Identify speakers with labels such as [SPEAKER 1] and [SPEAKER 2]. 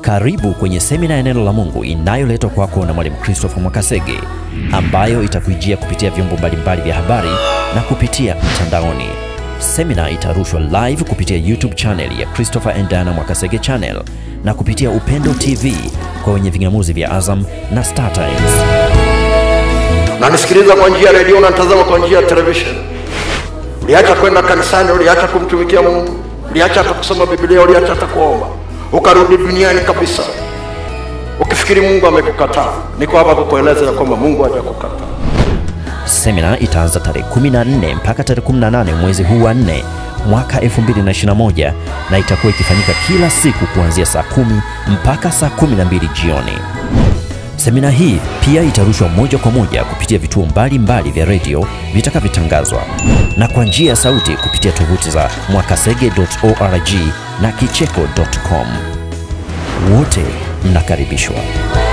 [SPEAKER 1] Karibu kwenye semina ya neno la Mungu inayoletwa kwako na Mwalimu Christopher Mwakasege ambayo itakujia kupitia vyombo mbalimbali vya habari na kupitia mtandaoni. Semina itarushwa live kupitia YouTube channel ya Christopher and Diana Mwakasege channel na kupitia Upendo TV kwa wenye vingamuzi vya Azam na Star Times.
[SPEAKER 2] Unanisikiliza kwa njia ya redio, unatazama kwa njia ya television. Uliacha kwenda kanisani, uliacha kumtumikia Mungu, uliacha hata kusoma Biblia, uliacha hata kuomba, ukarudi duniani kabisa, ukifikiri Mungu amekukataa. Niko hapa kukueleza ya kwamba Mungu hajakukataa.
[SPEAKER 1] Semina itaanza tarehe 14 mpaka tarehe 18 mwezi huu wa 4 mwaka 2021 na itakuwa ikifanyika kila siku kuanzia saa kumi mpaka saa 12 jioni. Semina hii pia itarushwa moja kwa moja kupitia vituo mbalimbali vya redio vitakavyotangazwa na kwa njia ya sauti kupitia tovuti za mwakasege.org na kicheko.com. Wote mnakaribishwa.